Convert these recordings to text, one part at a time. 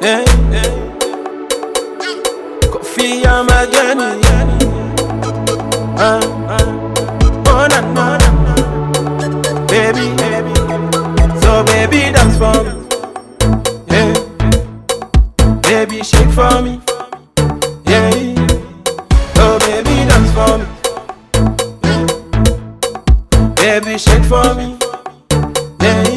Hey, hey. Coffee, I'm a journey. Uh, uh. Oh, na, na, na. Baby, baby. So, baby, dance for me. Yeah. Baby, shake for me. Yeah. Oh, baby, dance for me. Yeah. Baby, shake for me. Yeah.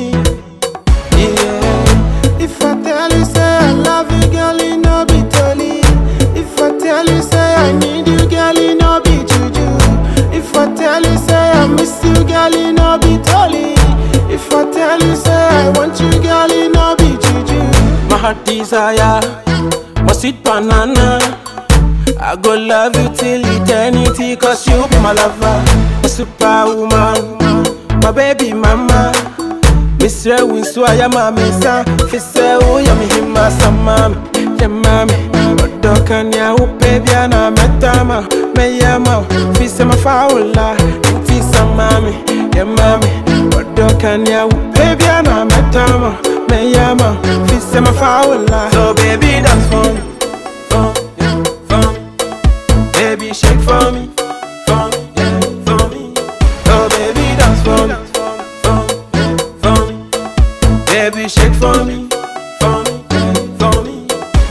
Yeah. If I tell you say I love you, girl, it no be totally. If I tell you say I need you, girl, it no be juju. If I tell you say I miss you, girl, it no be totally. If I tell you say I want you, girl, it no be juju. My heart desire, my sweet banana. I go love you till eternity, cause you be my lover, my superwoman, my baby mama. Misre winsu aya mami sa, fise u ya mi hima sa mami, ya mami. Odoka ni a upe bia na metama, me yama, fise ma faula, inti sa mami, ya mami. Odoka ni a upe bia na metama, me yama, fise ma faula. So baby dance for me, for me, for me. Baby shake for me, for me, yeah, for me. Oh baby dance for me, for me, for me. Baby shake for me, for me, yeah, for me.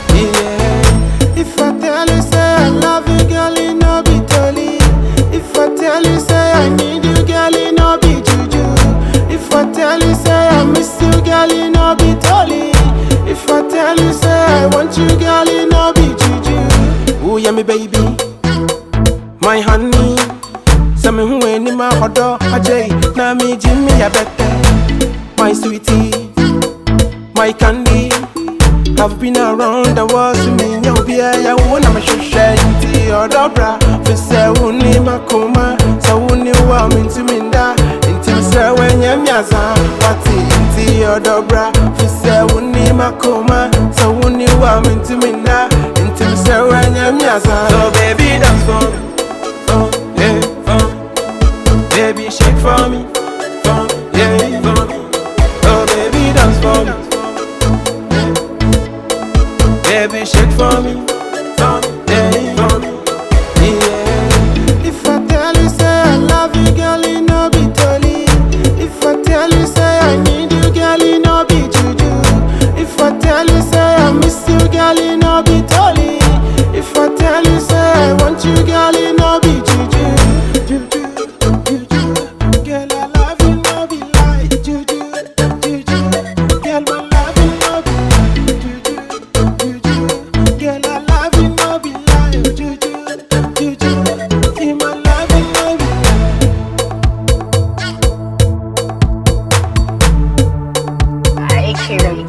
Yeah. If I tell you say I love you, girl, it no be totally. If I tell you say I need you, girl, it no be juju. If I tell you say I miss you, girl, it no be totally. If I tell you say I want you, girl, it no be juju. Ooh, yeah, me baby, my honey. Say me who any my hodo, ajay. Na me Jimmy, ya better. My sweetie, my candy. I've been around the world, so me yo be a ya wanna me should share inti or dobra. For say uni makoma, so uni wa me to me da. Inti me say when ya miaza, wati inti or dobra. For say uni makoma, so uni wa me to me da. Inti me say when ya miaza. So baby dance for me, oh yeah, for me. Baby shake for me, for me, yeah, for me. Oh baby dance for me. Baby, shake for me, for me, yeah, for me, yeah. If I tell you say I love you, girl, it no be totally. If I tell you say I need you, girl, it no be juju. If I tell you say I miss you, girl, it no be totally. If I tell you say I want you, girl, it no be juju. Juju, juju, girl, I love you, no be lie. Juju, juju, girl, my love you, no be lie. Juju, juju, girl, I love you, no be lie. Juju, juju, see my love you, no be lie. I carry